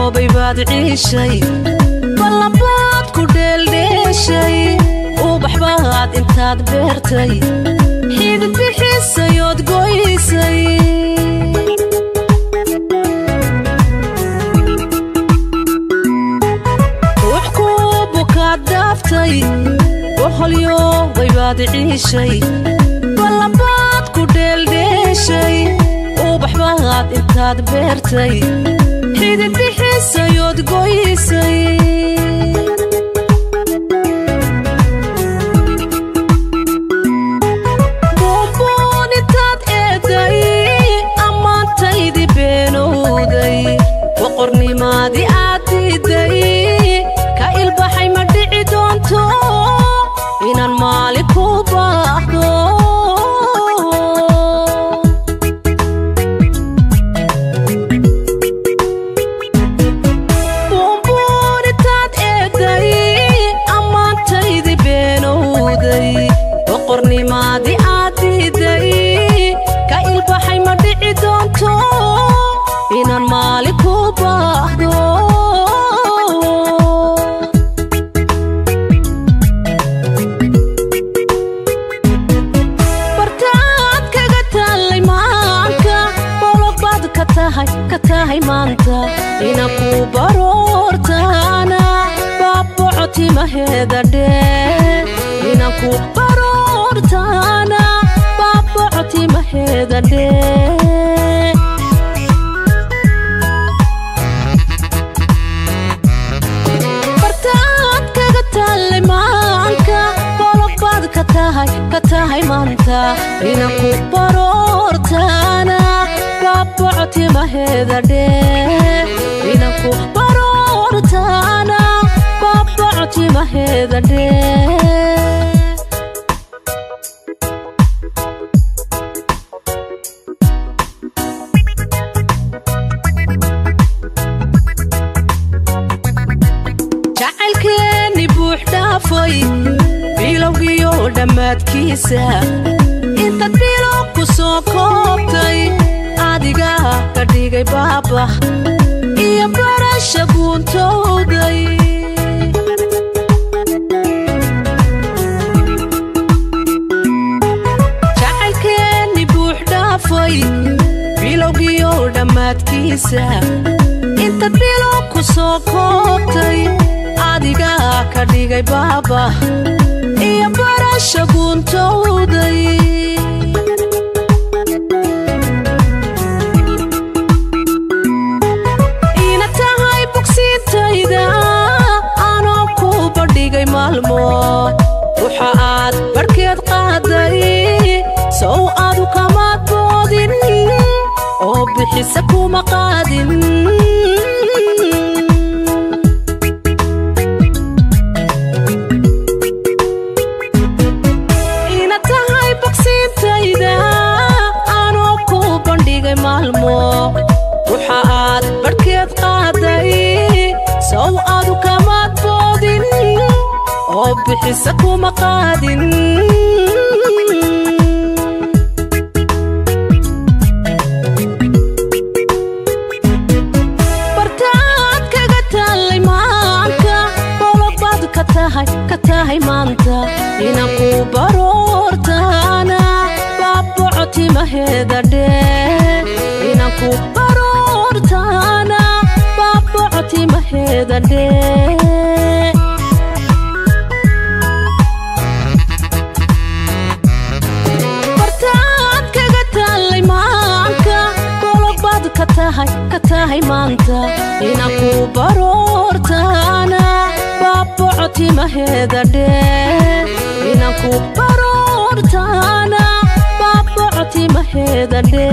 holyoobay baad ciishay ballanbaad ku dheeldheeshay ubax baad intaad beertay xidid bixisayood goysay ruux ku bukaad dhaaftay holyoobay baad ciishay ballanbaad ku dheeldheeshay ubax baad intaad beertay xidid bixisayood goysay buunbuun intaad eeday ammaantaydi beenowday boqornimaadii aad diiday ka ilbaxay ma dhici doonto inaan maali ku baahdo buunbuun intaad eeday ammaantaydi beenowday boqornimaadii aad diiday ka ilbaxay ma dhici doonto inaan maali ku baahdo bartaad kaga taallay maanka bologbaad ka tahay ka tahay maanta inaan ku baroortaana baaboco timaheeda dhee inaan ku baroortaana baaboco timaheeda dhee bartaad kaga taallay maanka bologbaad ka tahay ka tahay maanta inaan ku baroortaana baaboco timaheeda dhee inaan ku baroortaana baaboco timaheeda dhee jacaylkeenni buux dhaafay bilowgiyo dhammaadkiisa intaad bilow ku soo koobtay adiga ka dhigay baabax iyo barasha guuntowday jacaylkeenni buux dhaafay bilowgiyo dhammaadkiisa intaad bilow ku soo koobtay adiga ka dhigay baaba iyo barasha guuntowday ina tahay bogsiintayda anoo ku bandhigay maalmo waxa aad barhkeed qaaday sow adu kamaad boodin oo bixisa kuma qaadin ina tahay bogsiintayda anoo ku bandhigay maalmo waxa aad barhkeed qaaday sow adu kamaad boodin oo bixisa kuma qaadin bartaad kaga taallay maanka bologbaad ka tahay ka tahay maanta inaan ku baroortaana baaboco timaheeda dhee inaan ku baroortaana baaboco timaheeda dhee bartaad kaga taallay maanka bologbaad ka tahay ka tahay maanta inaan ku baroortaana baaboco timaheeda dhee inaan ku baroortaana baaboco timaheeda dhee